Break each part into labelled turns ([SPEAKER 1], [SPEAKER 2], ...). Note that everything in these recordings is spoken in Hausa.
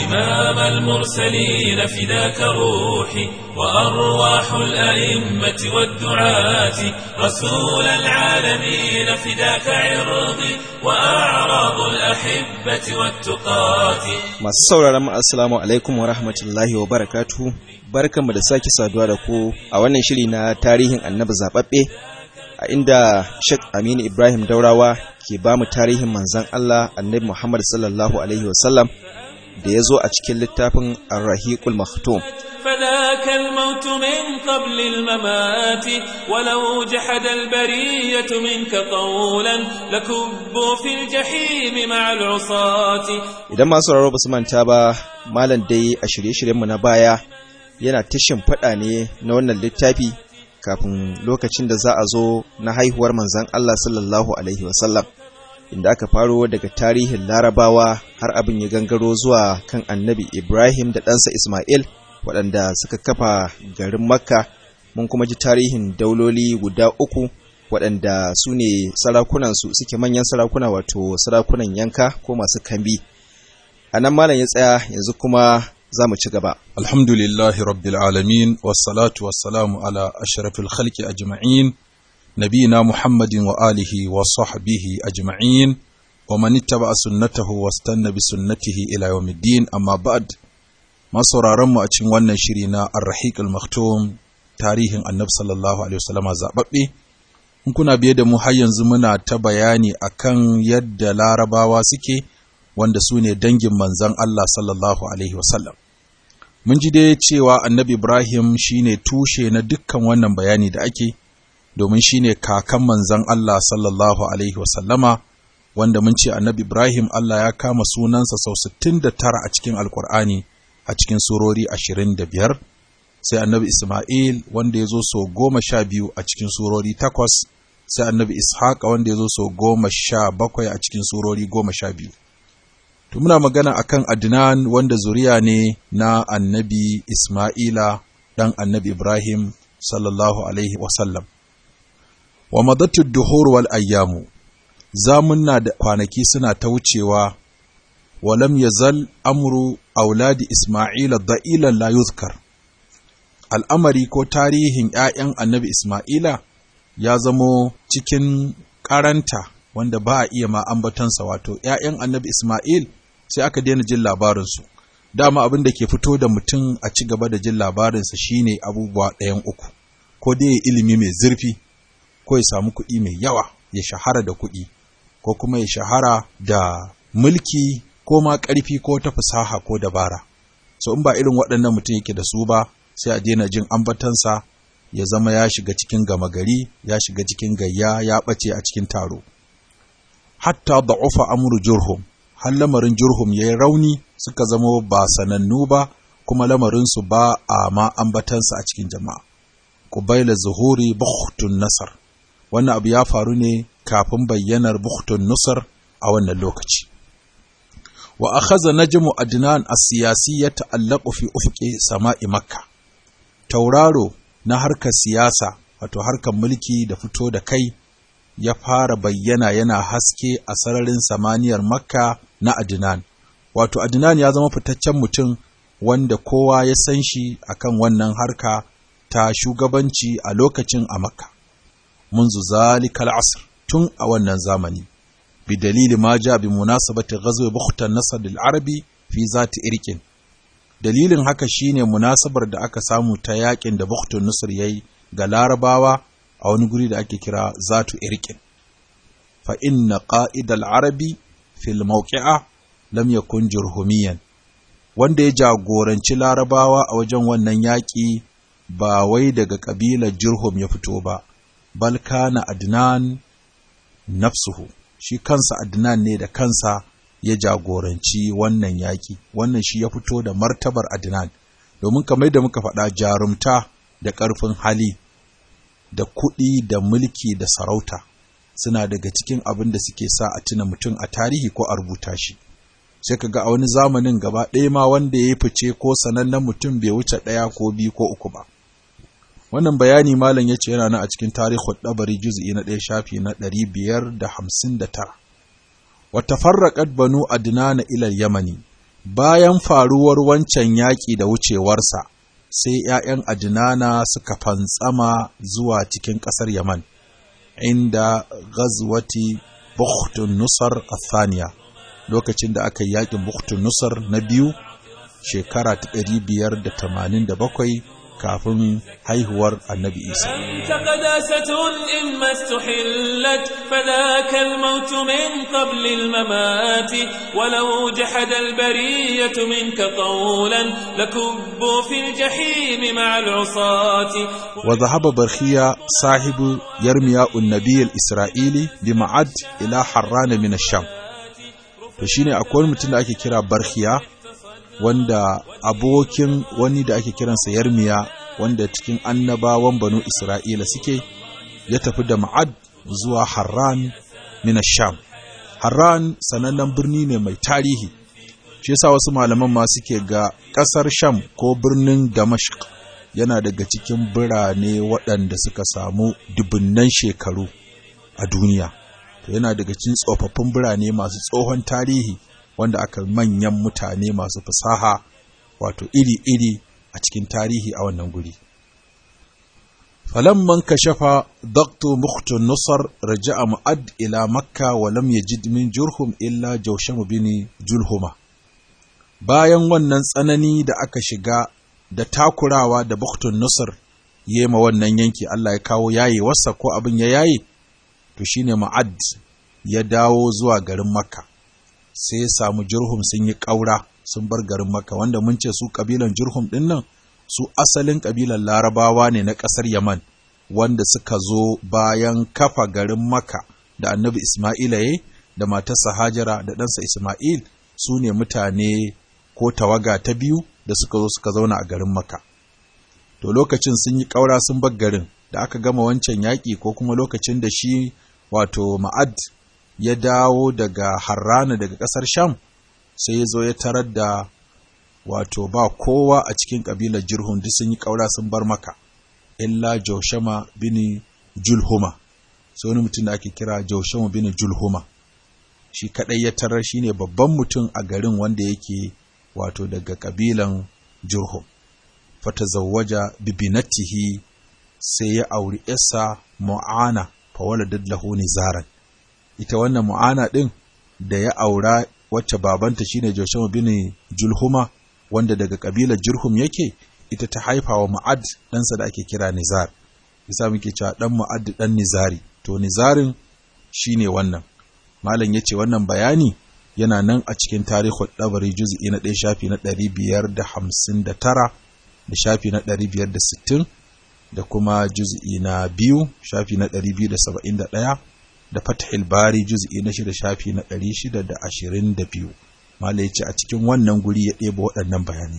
[SPEAKER 1] إمام المرسلين فداك روحي وأرواح الأئمة والدعاة رسول العالمين فداك عرضي وأعراض الأحبة والتقاة
[SPEAKER 2] Masu sauraron mu assalamu alaikum wa rahmatullahi wa barakatuhu. Barkanmu da sake saduwa da ku a wannan shiri na tarihin Annabi zababbe a inda Sheikh Aminu Ibrahim Daurawa ke ba mu tarihin manzon Allah Annabi Muhammad sallallahu alaihi wasallam da ya zo a cikin littafin Ar-Rahiqul Maktum.
[SPEAKER 1] فذاك الموت من قبل الممات ولو جحد البرية منك قولا لكبوا في الجحيم مع العصاة
[SPEAKER 2] Idan masu sauraro ba su manta ba, malam dai a shirye-shiryenmu na baya yana ta shimfiɗa ne na wannan littafi kafin lokacin da za a zo na haihuwar manzan Allah sallallahu Alaihi wasallam, inda aka faro daga tarihin larabawa har abin ya gangaro zuwa kan annabi Ibrahim da ɗansa Ismail waɗanda suka kafa garin Makka, mun kuma ji tarihin dauloli guda uku waɗanda su ne sarakunansu suke manyan sarakuna wato sarakunan yanka ko masu kambi. A nan malam ya tsaya yanzu kuma za mu ci gaba.
[SPEAKER 3] الحمد لله رب العالمين والصلاة والسلام على أشرف الخلق أجمعين نبينا محمد وآله وصحبه أجمعين ومن اتبع سنته واستنى بسنته إلى يوم الدين أما بعد ما sauraron mu a cikin wannan shiri na Ar-Rahiq al-Maktum tarihin Annabi sallallahu alaihi wasallam zababbe in kuna biye da mu har yanzu muna ta bayani akan yadda Larabawa suke wanda su ne dangin manzon Allah sallallahu alaihi wasallam mun ji dai cewa annabi Ibrahim shine tushe na dukkan wannan bayani da ake domin shine kakan manzon Allah sallallahu alaihi wasallama wanda mun ce annabi Ibrahim Allah ya kama sunansa sau 69 a cikin Alkur'ani a cikin surori 25 sai annabi Ismail wanda ya zo sau goma sha biyu a cikin surori takwas sai annabi Ishaq wanda ya zo sau goma sha bakwai a cikin surori goma sha biyu To muna magana akan Adnan wanda zuriya ne na annabi Ismaila ɗan annabi Ibrahim sallallahu Alaihi wasallam. Wa madatu duhur wal ayyamu, zamunna da kwanaki suna ta wucewa, walam yazal amru auladi Ismaila da'ilan la yuzkar. Al'amari ko tarihin ‘ya'yan annabi Ismaila ya zamo cikin ƙaranta wanda ba a iya ma ambatansa wato ‘ya'yan annabi Ismail sai aka daina jin labarinsu dama abin da ke fito da mutum a ci gaba da jin labarinsa shine abubuwa ɗayan uku ko dai ya ilimi mai zurfi ko ya samu kuɗi mai yawa ya shahara da kuɗi ko kuma ya shahara da mulki ko ma ƙarfi ko ta fasaha ko dabara so in ba irin waɗannan mutum yake da su ba sai a daina jin ambatansa ya zama ya shiga cikin gama gari ya shiga cikin gayya ya ɓace a cikin taro hatta da'ufa amru jurhum har lamarin jurhum ya yi rauni suka zama ba sanannu ba kuma lamarinsu ba a ma ambatansa a cikin jama'a. Kubaila zuhuri bukhtun nasar wannan abu ya faru ne kafin bayyanar bukhtun nusar a wannan lokaci. Wa akhadha najmu adnan as-siyasi ya ta'allaqu fi ufqi sama'i makka. Tauraro na harkar siyasa wato harkar mulki da fito da kai ya fara bayyana yana haske a sararin samaniyar makka na Adnan. Wato Adnan ya zama fitaccen mutum wanda kowa ya san shi akan wannan harka ta shugabanci a lokacin a Makka. Munzu zalikal asr tun a wannan zamani. Bi dalili ma ja bi munasabati ghazwi bukhtan nasr lil arabi fi zati irqin. Dalilin haka shine munasabar da aka samu ta yakin da Bukhtun Nusr yayi ga Larabawa a wani guri da ake kira Zatu Irqin. Fa inna qa'idal arabi fil mawqi'a lam yakun jurhumiyan wanda ya jagoranci larabawa a wajen wannan yaƙi ba wai daga ƙabilar jurhum ya fito ba bal kana adnan nafsuhu shi kansa adnan ne da kansa ya jagoranci wannan yaƙi wannan shi ya fito da martabar adnan domin kamar da muka faɗa jarumta da ƙarfin hali da kuɗi da mulki da sarauta suna daga cikin abin da suke sa a tuna mutum a tarihi ko a rubuta shi sai ka ga a wani zamanin gaba ɗaya ma wanda ya yi fice ko sanannen mutum bai wuce ɗaya ko biyu ko uku ba wannan bayani malam ya ce yana nan a cikin tarihin ɗabari juz'i na ɗaya shafi na ɗari biyar da hamsin da tara wata farraƙat banu adnana ilal yamani bayan faruwar wancan yaƙi da wucewarsa sai ‘ya'yan adinana suka fantsama zuwa cikin ƙasar yaman inda gazwati bukhtun nusar athaniya lokacin da aka yi yaƙin bukhtun nusar na biyu shekara ta ɗari biyar da tamanin da bakwai kafin haihuwar annabi isa
[SPEAKER 1] أنت قداسة إما استحلت فذاك الموت من قبل الممات ولو جحد البرية منك قولا لكبوا في الجحيم مع العصاة
[SPEAKER 3] وذهب برخيا صاحب يرمياء النبي الإسرائيلي بمعد إلى حران من الشام فشيني أقول متن أكي كرا برخيا wanda abokin wani da ake kiransa yarmiya wanda cikin annabawan banu isra'ila suke ya tafi da ma'ad zuwa harran minasham harran sanannen birni ne mai tarihi shi yasa wasu malaman ma suke ga ƙasar sham ko birnin damashq yana daga cikin birane waɗanda suka samu dubunnan shekaru a duniya to yana daga cikin tsofaffin birane masu tsohon tarihi wanda aka manyan mutane masu fasaha wato iri-iri a cikin tarihi a wannan guri. falamman kashafa dakto muktun nusar raja'a mu'ad ila makka wa lam yajid min jurhum illa jawsham bin julhuma bayan wannan tsanani da aka shiga da takurawa da buktun nusar yema wannan yanki Allah ya kawo yaye wasa ko abin ya yaye to shine mu'ad ya dawo zuwa garin makka sai ya samu jurhum sun yi ƙaura sun bar garin maka wanda mun ce su ƙabilan jurhum ɗin nan su asalin ƙabilan larabawa ne na ƙasar yaman wanda suka zo bayan kafa garin maka da annabi isma'ila ya da matarsa hajara da ɗansa isma'il su ne mutane ko tawaga ta biyu da suka zo suka zauna a garin maka to lokacin sun yi ƙaura sun bar garin da aka gama wancan yaƙi ko kuma lokacin da shi wato ma'ad ya dawo daga harrana daga ƙasar sham sai ya zo ya tarar da wato ba kowa a cikin ƙabilar jirhun duk sun yi ƙaura sun bar maka illa jaushama bin julhuma sai wani mutum da ake kira jaushama bin julhuma shi kaɗai ya tarar shi ne babban mutum a garin wanda yake wato daga ƙabilan jurhum fata zawaja bibinatihi sai ya auri yasa mu'ana fa waladat lahu nizaran ita wannan mu'ana ɗin da ya aura wacce babanta shine Joshua bin Julhuma wanda daga kabilar Jurhum yake ita ta haifa wa Mu'ad ɗansa da ake kira Nizar bisa muke cewa ɗan Mu'ad ɗan Nizari to Nizarin shine wannan malam yace wannan bayani yana nan a cikin tarihul dabari juz'i na 1 shafi na 559 da shafi na 560 da kuma juz'i na biyu shafi na 271 da Fathul Bari juz'i na shida shafi na ɗari shida da ashirin da biyu. Malai ce a cikin wannan guri ya ɗeba waɗannan bayanai.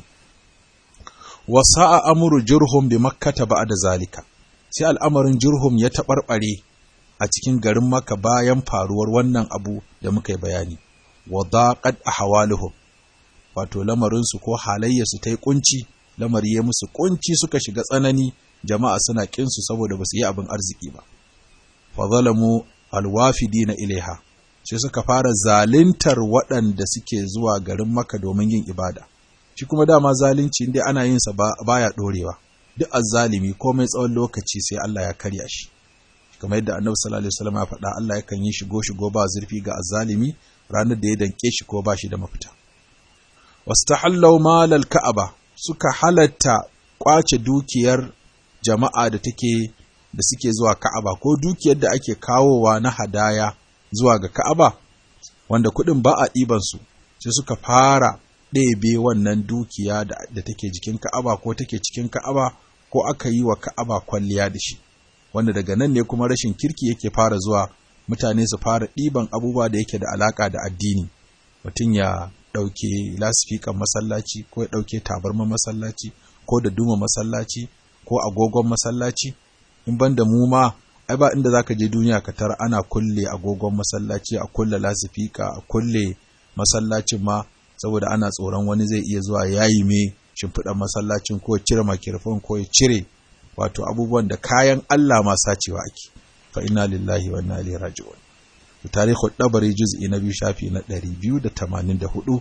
[SPEAKER 3] Wasa'a amuru jurhum bi makkata ba da zalika, sai al'amarin jurhum ya taɓarɓare a cikin garin maka bayan faruwar wannan abu da muka yi bayani. Wa daƙad a hawaluhum, wato lamarinsu ko halayyarsu ta yi ƙunci, lamari ya musu ƙunci suka shiga tsanani, jama'a suna ƙinsu saboda ba su yi abin arziki ba. Fa zalamu alwafidi na ilaiha sai suka fara zalintar waɗanda suke zuwa garin maka domin yin ibada shi kuma dama zalunci inda ana yin sa baya ɗorewa duk azzalimi komai tsawon lokaci sai Allah ya karya shi kamar yadda annabi sallallahu alaihi wasallam ya faɗa Allah yakan yi shigo shigo ba zurfi ga azzalimi ranar da ya danke shi ko ba shi da mafita wastahallau malal ka'aba suka halatta kwace dukiyar jama'a da take da suke zuwa Ka'aba ko dukiyar da ake kawowa na hadaya zuwa ga Ka'aba wanda kuɗin ba a ɗiban su sai suka fara ɗebe wannan dukiya da take jikin Ka'aba ko take cikin Ka'aba ko aka yi wa Ka'aba kwalliya da shi wanda daga nan ne kuma rashin kirki yake fara zuwa mutane su fara ɗiban abubuwa da yake da alaka da addini mutum ya ɗauke lasifikan masallaci ko ya ɗauke tabarma masallaci ko da duma masallaci ko agogon masallaci in ban da mu ma ai ba inda zaka je duniya ka tara ana kulle agogon masallaci a kulle lasifika a kulle masallacin ma saboda ana tsoron wani zai iya zuwa yayi me shimfiɗan masallacin ko cire makirfon ko ya cire wato abubuwan da kayan Allah ma sacewa ake fa inna lillahi wa inna ilaihi raji'un tarihu dabari juz'i na biyu shafi na 284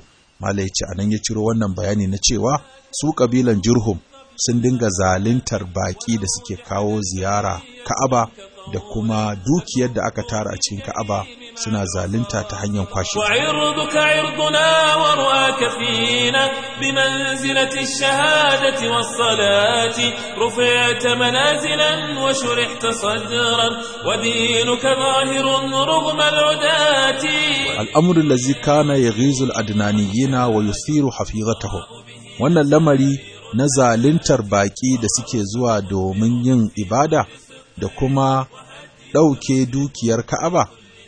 [SPEAKER 3] malai ce anan ya ciro wannan bayani na cewa su kabilan jurhum sun dinga zaluntar baki da suke kawo ziyara ka'aba da kuma dukiyar da aka tara a cikin ka'aba suna zalunta ta hanyar kwashe
[SPEAKER 1] وعرضك عرضنا ورؤاك فينا بمنزلة الشهادة والصلاة رفعت منازلا وشرحت صدرا ودينك ظاهر رغم العداة
[SPEAKER 3] al'amurin lazi kana ya ghizul adnaniyina wa yusiru hafizatahu wannan lamari na zaluntar baƙi da suke zuwa domin yin ibada da kuma ɗauke dukiyar ka'aba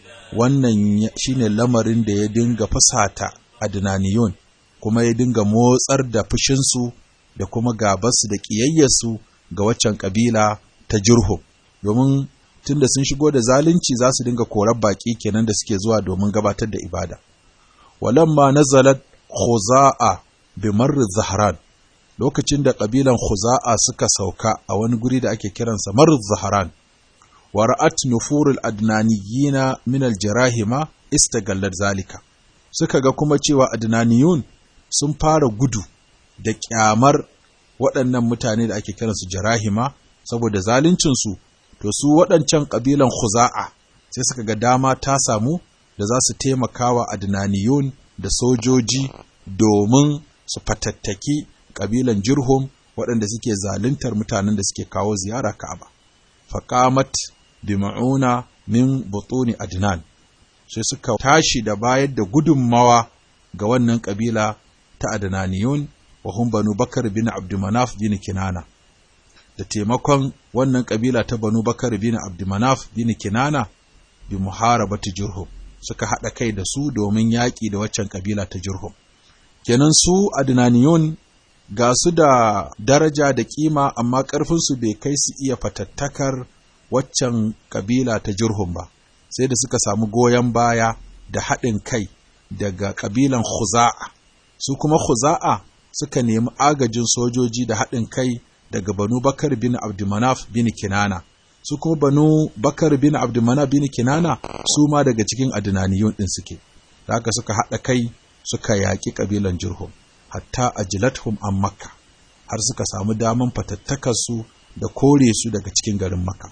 [SPEAKER 3] wannan shine lamarin da ya dinga fasata adnaniyun kuma ya dinga motsar da fushinsu da kuma gabarsu da ƙiyayyarsu ga waccan ƙabila ta jurhum domin tunda sun shigo da zalunci za su dinga korar baƙi kenan da suke zuwa domin gabatar da ibada walamma nazalat khuza'a bi marr zahran lokacin da kabilan khuza'a suka sauka a wani guri da ake kiransa marr zahran wa ra'at nufurul adnaniyina min aljarahima istagallat zalika suka ga kuma cewa adnaniyun sun fara gudu da kyamar waɗannan mutane da ake kiransu jarahima saboda zaluncinsu to su waɗancan ƙabilan Khuza'a sai suka ga dama ta samu da za su taimaka wa Adnaniyun da sojoji domin su fatattaki ƙabilan Jirhum waɗanda suke zaluntar mutanen da suke kawo ziyara Ka'aba. Faqamat bi ma'una min butuni Adnan sai suka tashi da bayar da gudunmawa ga wannan ƙabila ta Adnaniyun wa hum Banu Bakar bin Abdulmanaf bin Kinana. da taimakon wannan kabila ta Banu Bakar bin Abdulmanaf bin Kinana bi muharabati Jurhum suka haɗa kai da su domin yaƙi da waccan kabila ta Jurhum kenan su Adnaniyun ga su da daraja da kima amma ƙarfinsu bai kai su iya fatattakar waccan kabila ta Jurhum ba sai da suka samu goyon baya da haɗin kai daga kabilan Khuza'a su kuma Khuza'a suka nemi agajin sojoji da haɗin kai daga banu bakar bin abdumanaf bin kinana su kuma banu bakar bin abdumanaf bin kinana su ma daga cikin adinaniyun ɗin suke da haka suka haɗa kai suka yaƙi ƙabilan jirhum hatta ajilathum an makka har suka samu daman fatattakarsu da kore su daga cikin garin makka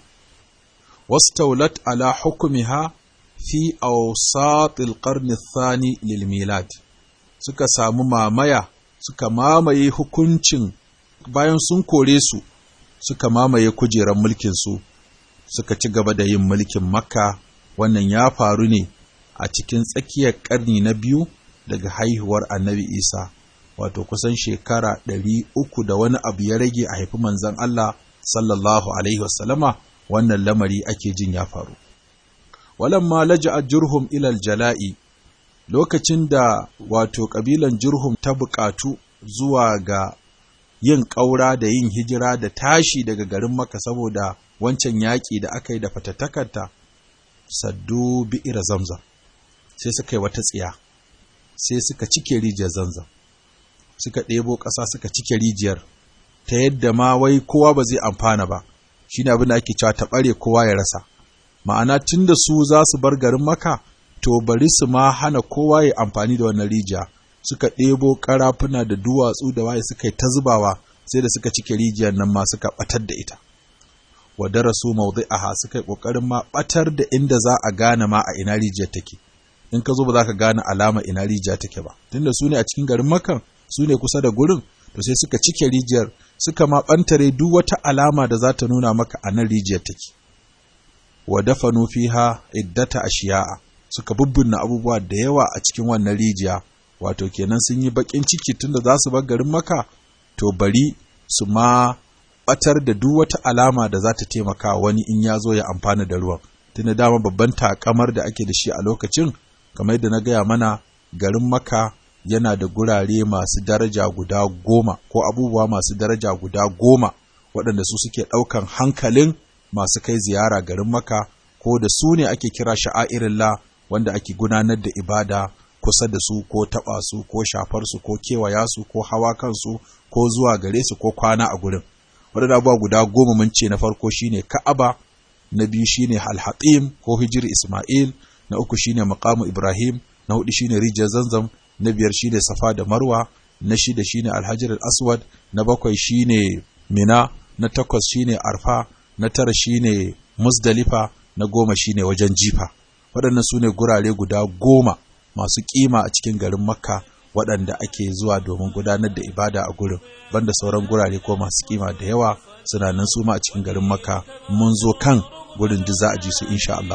[SPEAKER 3] wastaulat ala hukumiha fi awsatil qarni thani lil milad suka samu mamaya suka mamaye hukuncin bayan sun kore su suka mamaye kujerar mulkinsu suka ci gaba da yin mulkin makka wannan ya faru ne a cikin tsakiyar ƙarni na biyu daga haihuwar annabi isa wato kusan shekara ɗari uku da wani abu ya rage a haifi manzan Allah sallallahu alaihi wasallama wannan lamari ake jin ya faru walamma laja'a jurhum ilal jala'i lokacin da wato ƙabilan jurhum ta buƙatu zuwa ga yin ƙaura da yin hijira da tashi daga garin maka saboda wancan yaƙi da aka yi da fatattakarta saddu bi'ira zamzam sai suka yi wata tsiya sai suka cike rijiyar zamzam suka ɗebo ƙasa suka cike rijiyar ta yadda ma wai kowa ba zai amfana ba shine abin da ake cewa ta ɓare kowa ya rasa ma'ana tun da su za su bar garin maka to bari su ma hana kowa ya amfani da wannan rijiya suka ɗebo ƙarafuna da duwatsu da waye suka yi ta zubawa sai da suka cike rijiyar nan ma suka ɓatar da ita wa darasu mawdi'aha suka yi ƙoƙarin ma ɓatar da inda za a gane ma a ina rijiyar take in ka zo ba za ka gane alama ina rijiya take ba tunda su ne a cikin garin makan su ne kusa da gurin to sai suka cike rijiyar suka ma ɓantare duk wata alama da za ta nuna maka a nan rijiyar take wa dafanu fiha iddata ashiya'a suka bubbunna abubuwa da yawa a cikin wannan rijiya wato kenan sun yi bakin ciki tunda za su bar garin maka to bari su ma batar da duk wata alama da za ta taimaka wani in ya zo ya amfana da ruwan tunda dama babban takamar da ake da shi a lokacin kamar yadda na gaya mana garin maka yana da gurare masu daraja guda goma ko abubuwa masu daraja guda goma waɗanda su suke ɗaukan hankalin masu kai ziyara garin maka ko da su ne ake kira sha'airillah wanda ake gudanar da ibada kusa da su ko taɓa su ko shafar su ko kewaya su ko hawa kansu ko zuwa gare su ko kwana a gurin waɗanda abubuwa guda goma mun ce na farko shine ka'aba na biyu shine alhatim ko hijir isma'il na uku shine maqamu ibrahim na hudu shine rijiyar zanzam na biyar shine safa da marwa na shida shine alhajar aswad na bakwai shine mina na takwas shine arfa na tara shine musdalifa na goma shine wajen jifa waɗannan su ne gurare guda goma masu kima a cikin garin makka waɗanda ake zuwa domin gudanar da ibada a gurin banda sauran gurare ko masu kima da yawa suna nan su ma a cikin garin makka mun zo kan gurin da za a ji su insha Allah.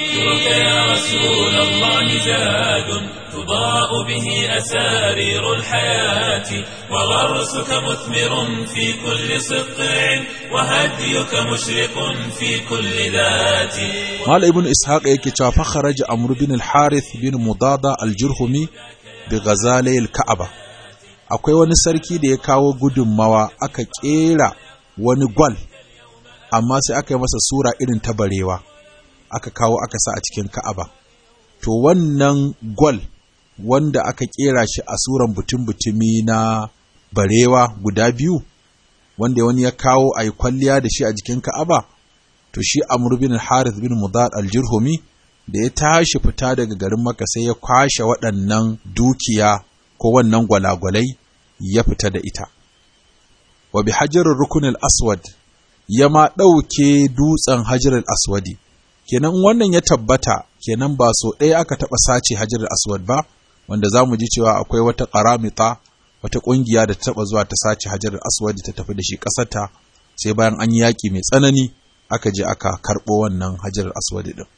[SPEAKER 1] تضاء به أسارير الحياة وغرسك مثمر في كل سطع وهديك مشرق في كل ذات
[SPEAKER 3] مال ابن إسحاق يكي فخرج أمر بن الحارث بن مضادة الجرهمي بغزالي الكعبة akwai wani sarki da ya kawo gudunmawa aka kera wani gwal amma sai aka yi masa sura irin ta barewa aka kawo aka sa a cikin ka'aba to wannan gwal wanda aka kera shi a suran butun-butumi na barewa guda biyu wanda wani ya kawo a yi kwalliya da shi a jikin ka'aba to shi amur bin harith bin mudad al-jirhumi da ya tashi fita daga garin maka sai ya kwashe waɗannan dukiya ko wannan gwalagwalai ya fita da ita wa bi hajarar rukunin aswad ya ma ɗauke dutsen hajarar aswadi kenan wannan ya tabbata kenan ba so ɗaya aka taɓa sace hajarar aswad ba wanda za mu ji cewa akwai wata ƙaramita wata ƙungiya da ta taɓa zuwa ta sace hajarar aswadi ta tafi da shi ƙasarta sai bayan an yi yaƙi mai tsanani aka je aka karɓo wannan hajarar aswadi ɗin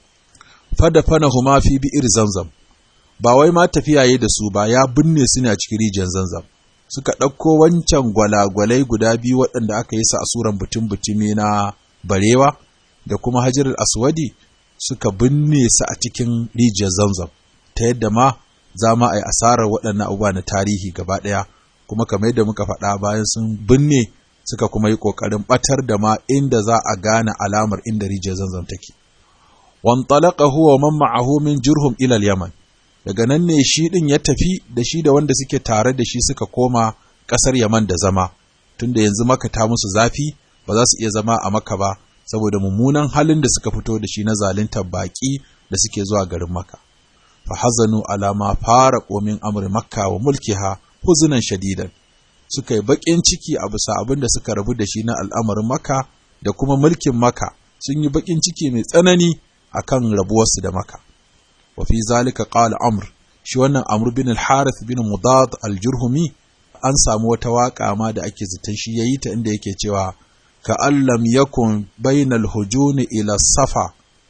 [SPEAKER 3] fada fana huma fi bi'ir zamzam ba wai ma tafiya yi da su ba ya binne su ne a cikin rijiyar zamzam suka ɗauko wancan gwalagwalai guda biyu waɗanda aka yi su a suran butun-butumi na barewa da kuma hajar aswadi suka binne su a cikin rijiyar zamzam ta yadda ma za ma a yi asarar waɗannan abubuwa na tarihi gaba ɗaya kuma kamar yadda muka faɗa bayan sun binne suka kuma yi ƙoƙarin ɓatar da ma inda za a gane alamar inda rijiyar zamzam take wantalaka huwa man ma'ahu min jurhum ila yaman daga nan ne shi ɗin ya tafi da shi da wanda suke tare da shi suka koma ƙasar yaman da zama tunda yanzu maka ta musu zafi ba za su iya zama a maka ba saboda mummunan halin da suka fito da shi na zaluntar baƙi da suke zuwa garin maka fa hazanu alama fara komin amr makka wa mulkiha huzunan shadidan suka yi baƙin ciki a bisa abin da suka rabu da shi na al'amarin maka da kuma mulkin maka sun yi baƙin ciki mai tsanani akan rabuwarsu da maka wa fi zalika qala amr shi wannan amr bin al-harith bin mudad al-jurhumi an samu wata waka ma da ake zaton shi yayi ta inda yake cewa ka allam yakun bainal hujuni ila safa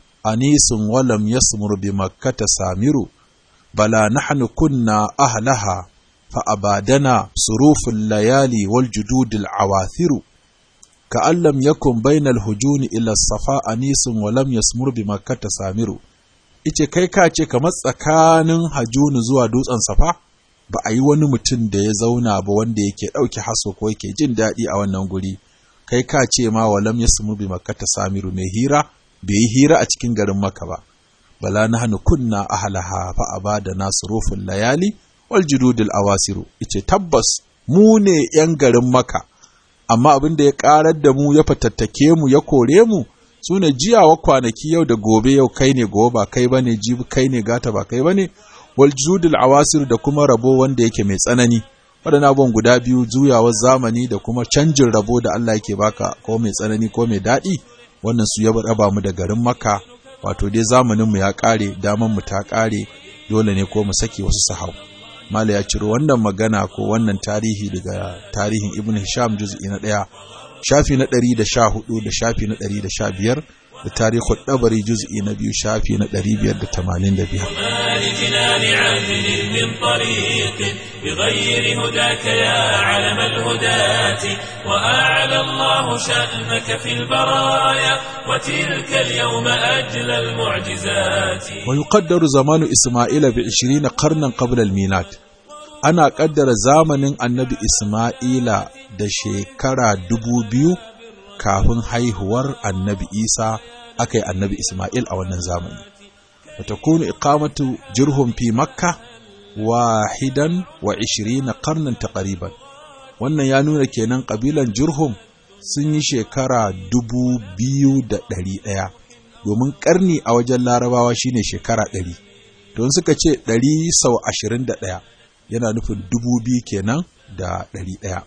[SPEAKER 3] anisun wa lam yasmur bi makkata samiru bala nahnu kunna ahlaha fa abadana suruful layali wal jududul awathiru ka allam yakun bainal hujuni ila safa anisun wa lam yasmur bi makkata samiru ice kai ka ce kamar tsakanin hajunu zuwa dutsen safa ba a yi wani mutum da ya zauna ba wanda yake ɗauke haso ko yake jin daɗi a wannan guri kai ka ce ma walam ya sumu bi makkata samiru mai hira bai yi hira a cikin garin maka ba bala na hannu kunna ahalaha fa abada nasurufin layali wal jududul awasiru ice tabbas mu ne yan garin maka amma abin da ya karar da mu ya fatattake mu ya kore mu su ne jiyawa kwanaki yau da gobe yau kai ne gobe ba kai bane jibi kai ne gata ba kai bane wal judul awasir da kuma rabo wanda yake mai tsanani waɗannan abubuwan guda biyu juyawar zamani da kuma canjin rabo da Allah yake baka ko mai tsanani ko mai daɗi wannan su ya raba mu da garin maka wato dai zamanin mu ya ƙare daman mu ta ƙare dole ne ko mu sake wasu sahau mala ya ciro wannan magana ko wannan tarihi daga tarihin ibn hisham juz'i na ɗaya shafi na ɗari da sha hudu da shafi na ɗari da sha biyar da tarihin ɗabari juz'i na biyu shafi na ɗari biyar da tamanin da biyar.
[SPEAKER 1] بغير هداك يا علم الهداة وأعلى الله شأنك في البرايا وتلك اليوم أجل المعجزات
[SPEAKER 3] ويقدر زمان إسماعيل بعشرين قرنا قبل الميلاد ana ƙaddara zamanin annabi Ismaila da shekara dubu biyu kafin haihuwar annabi Isa aka yi annabi Ismail a wannan zamani. Wata kunu iqamatu jirhum fi makka wahidan wa ishirina karnin taqriban wannan ya nuna kenan ƙabilan jirhum sun yi shekara dubu biyu da ɗari ɗaya domin ƙarni a wajen larabawa shine shekara ɗari to suka ce ɗari sau ashirin da ɗaya yana nufin dubu biyu kenan da ɗari ɗaya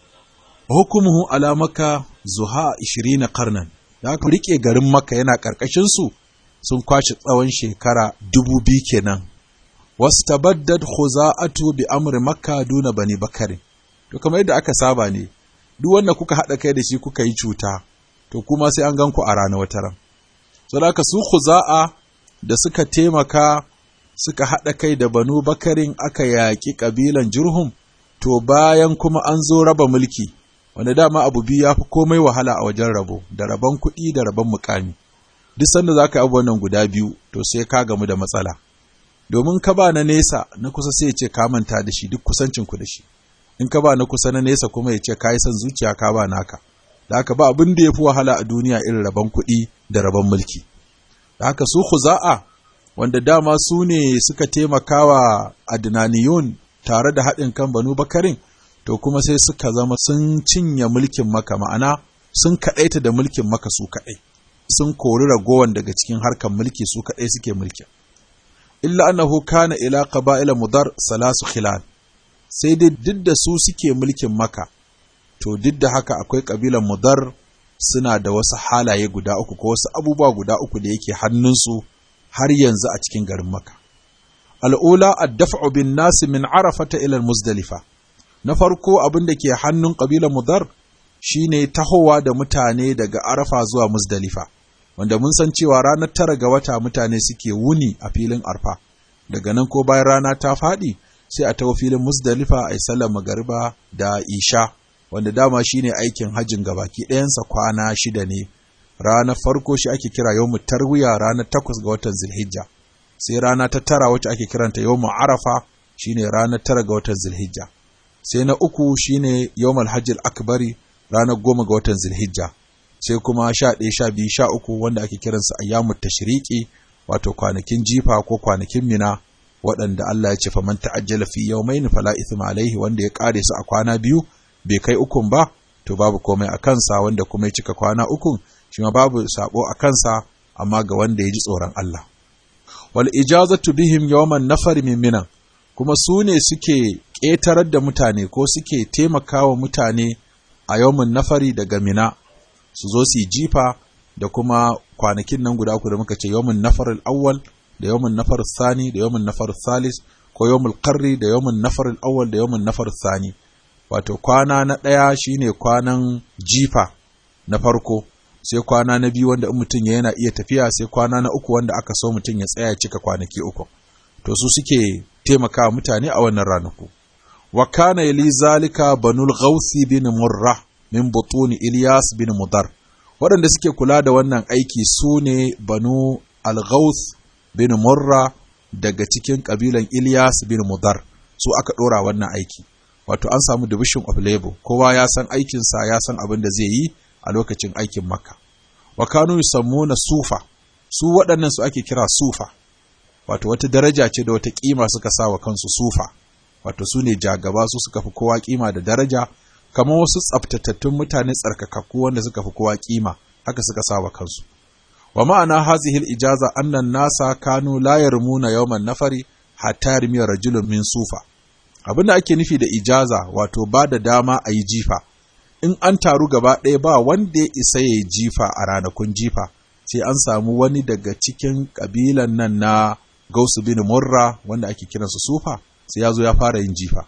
[SPEAKER 3] hukumuhu ala maka zuha ishirin na karnan da aka riƙe garin maka yana ƙarƙashinsu sun kwashe tsawon shekara dubu biyu kenan wasu tabaddad khuza'atu bi amri makka duna bani bakari to kamar yadda aka saba ne duk wanda kuka haɗa kai da shi kuka yi cuta to kuma sai an gan ku a rana wata ran so da su khuza'a da suka taimaka suka haɗa kai da banu bakarin aka yaƙi ƙabilan jurhum to bayan kuma an zo raba mulki wanda dama abu biyu ya fi komai wahala a wajen rabo da rabon kuɗi da rabon mukami duk sanda za ka yi abubuwan guda biyu to sai ka gamu da matsala domin ka ba na nesa na kusa sai ya ce ka manta da shi duk kusancin ku da shi in ka ba na kusa na nesa kuma ya ce ka yi son zuciya ka ba naka da haka ba abin da ya fi wahala a duniya irin rabon kuɗi da rabon mulki da haka su khuza'a wanda dama su ne suka taimaka wa adnaniyun tare da haɗin kan banu bakarin to kuma sai suka zama sun cinye mulkin maka ma'ana sun kaɗaita da mulkin maka su kaɗai sun kori ragowan daga cikin harkar mulki su kaɗai suke mulkin illa annahu kana ila qaba'ila mudar salasu khilal sai dai duk da su suke mulkin maka to duk da haka akwai kabilan mudar suna da wasu halaye guda uku ko wasu abubuwa guda uku da yake hannunsu har yanzu a cikin garin maka al'ula addaf'u bin nasi min arafata ila muzdalifa na farko abin da ke hannun kabilan mudar shine tahowa da mutane daga arafa zuwa muzdalifa wanda mun san cewa ranar tara ga wata mutane suke wuni a filin arfa daga nan ko bayan rana ta faɗi sai a taho filin musdalifa a yi sallar magariba da isha wanda dama shine aikin hajjin gabaki ɗayansa kwana shida ne ranar farko shi ake kira yawmu tarwiya ranar takwas ga watan zilhijja sai rana ta tara wacce ake kiranta yawmu arafa shine ranar tara ga watan zilhijja sai na uku shine yawmul hajjil akbari ranar goma ga watan zilhijja sai kuma sha ɗaya sha biyu sha uku wanda ake kiransa ayyamu tashriqi wato kwanakin jifa ko kwanakin mina waɗanda Allah ya ce fa man ta'ajjala fi yawmayn fala ithma alaihi wanda ya kare su a kwana biyu bai kai ukun ba to babu komai a kansa wanda kuma ya cika kwana ukun shi ma babu sabo a kansa amma ga wanda ya ji tsoron Allah wal ijazatu bihim yawman nafar min minan kuma su ne suke ƙetarar da mutane ko suke taimakawa mutane a yawmin nafari daga mina su zo su yi jifa da kuma kwanakin nan guda uku da muka ce yawmin nafar al-awwal da yawmin nafar thani da yawmin nafar thalis ko yawmul qarri da yawmin nafar al-awwal da yawmin nafar thani wato kwana na ɗaya shine kwanan jifa na farko sai kwana na biyu wanda in mutum ya yana iya tafiya sai kwana na uku wanda aka so mutum ya tsaya cika kwanaki uku to su suke taimaka mutane a wannan ranaku wa kana yali zalika banul ghausi bin murra min butuni ilyas bin mudar waɗanda suke kula da wannan aiki su ne banu al-ghauth bin murra daga cikin ƙabilan ilyas bin mudar su aka ɗora wannan aiki wato an samu division of labor kowa ya san aikinsa ya san abin da zai yi a lokacin aikin makka wa kanu yusammuna sufa su waɗannan su ake kira sufa wato wata daraja ce da wata kima suka sa wa kansu sufa wato su ne jagaba su suka fi kowa kima da daraja kamar wasu tsaftatattun mutane tsarkakakku wanda suka fi kowa kima haka suka sa wa kansu wa ma'ana hazihil ijaza annan nasa kanu la yarmuna yawman nafari hatta yarmiya rajulun min sufa abinda ake nufi da ijaza wato ba da dama a yi jifa in an taru gaba ɗaya ba wanda ya isa ya yi jifa a ranakun jifa sai an samu wani daga cikin ƙabilan nan na gausu bin murra wanda ake kiransu sufa sai ya zo ya fara yin jifa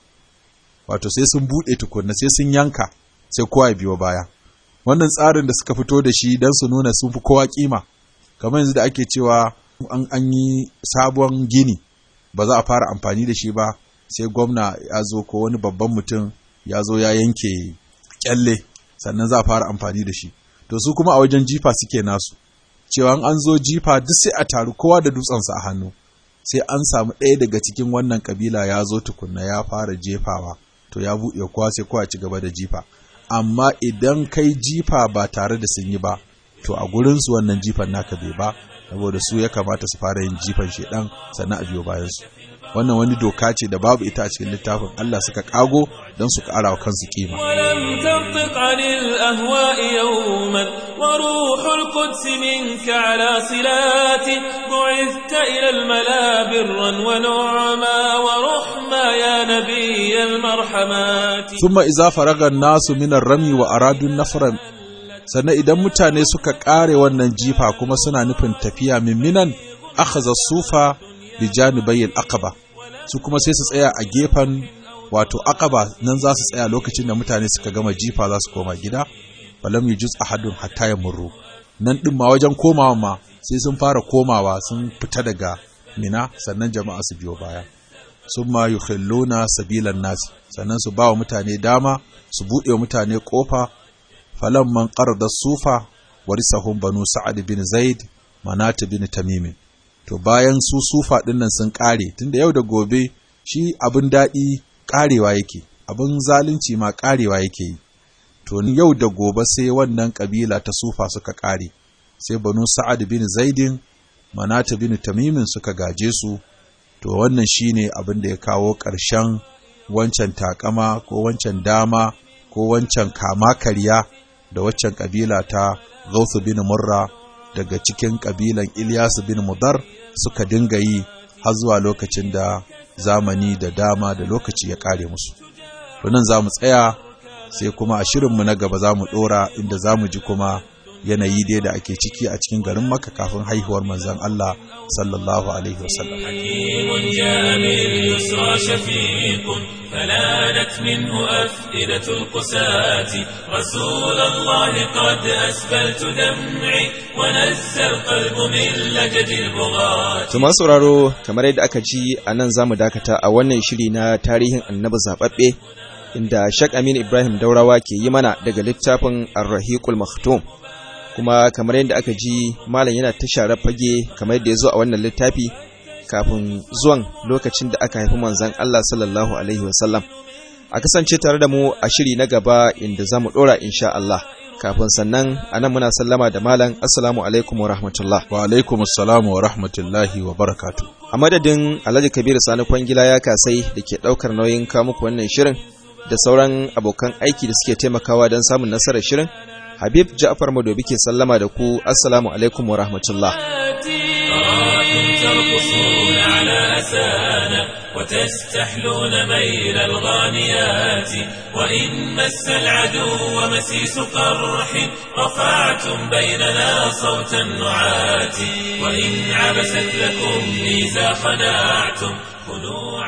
[SPEAKER 3] wato sai sun buɗe tukunna sai sun yanka sai kowa ya biyo baya wannan tsarin da suka fito da shi don su nuna sun fi kowa kima kamar yanzu da ake cewa an an yi sabon gini ba za a fara amfani da shi ba sai gwamna ya zo ko wani babban mutum ya zo ya yanke kyalle sannan za a fara amfani da shi to su kuma a wajen jifa suke nasu cewa an zo jifa duk sai a taru kowa da dutsensa a hannu sai an samu ɗaya daga cikin wannan kabila ya zo tukunna ya fara jefawa to ya buɗe kowa sai kowa ci gaba da jifa amma idan kai jifa ba tare da sun yi ba to a gurinsu wannan jifan naka bai ba saboda su ya kamata su fara yin jifan shedan sannan a biyo bayansu wannan wani doka ce da babu ita a cikin littafin Allah suka kago don su ƙara wa kansu kima
[SPEAKER 1] ولم تنطق عن الأهواء يوما وروح القدس منك على صلات بعثت إلى الملا برا ونعما ورحما يا نبي المرحمات
[SPEAKER 3] ثم إذا فرغ الناس من الرمي وأرادوا النفر sannan idan mutane suka ƙare wannan jifa kuma suna nufin tafiya mimminan akhadha sufa bi janibayil aqaba su kuma sai su tsaya a gefen wato aqaba nan za su tsaya lokacin da mutane suka gama jifa za su koma gida falam yujuz ahadun hatta yamurru nan din ma wajen komawa ma sai sun fara komawa sun fita daga mina sannan jama'a su biyo baya summa yukhilluna sabilan nas sannan su ba wa mutane dama su buɗe wa mutane kofa falamman qarda sufa warisahum banu sa'ad bin zaid manat bin tamim to bayan su sufa dinnan sun kare tunda yau da gobe shi abin dadi karewa yake abin zalunci ma karewa yake yi to yau da gobe sai wannan kabila ta sufa suka kare sai banu sa'ad bin zaidin manat bin tamimin suka gaje su to wannan shine abin da ya kawo ƙarshen wancan takama ko wancan dama ko wancan kama karya da waccan kabila ta Gausu bin Murra daga cikin kabilan Ilyas bin Mudar suka dinga yi har zuwa lokacin da zamani da dama da lokaci ya kare musu. nan za mu tsaya sai kuma a shirinmu na gaba za mu ɗora inda za mu ji kuma yanayi dai da ake ciki a cikin garin Makka kafin haihuwar manzon Allah sallallahu alaihi wasallam.
[SPEAKER 1] حكيم جاء باليسرى شفيق فلانت منه أفئدة القساة رسول الله قد أسبلت دمعي ونزى القلب من لجج البغاة
[SPEAKER 2] Tuma sauraro kamar yadda aka ji a nan za mu dakata a wannan shiri na tarihin annabi zaɓaɓɓe inda Shak Amin Ibrahim Daurawa ke yi mana daga littafin Ar-Rahiqul Maktum. Kuma kamar yadda aka ji malam yana ta share fage kamar yadda ya zo a wannan littafi kafin zuwan lokacin da aka haifi manzon Allah sallallahu alaihi wasallam. A kasance tare da mu a shiri na gaba inda za mu ɗora insha Allah. Kafin sannan a nan muna sallama da malam Assalamu alaikum wa rahmatullah.
[SPEAKER 3] Wa alaikum assalamu wa rahmatullahi wa barakatuh.
[SPEAKER 2] A madadin Alhaji Kabiru Sani Kwangila ya kasai da ke ɗaukar nauyin kawo muku wannan shirin da sauran abokan aiki da suke taimakawa don samun nasarar shirin, Habib Ja'far Madobi ke sallama da ku Assalamu alaikum wa rahmatullah.
[SPEAKER 1] أراكم ترقصون على أسانا وتستحلون ميل الغانيات وإن مس العدو مسيس قرح رفعتم بيننا صوت النعات وإن عبست لكم إذا خنعتم خذوا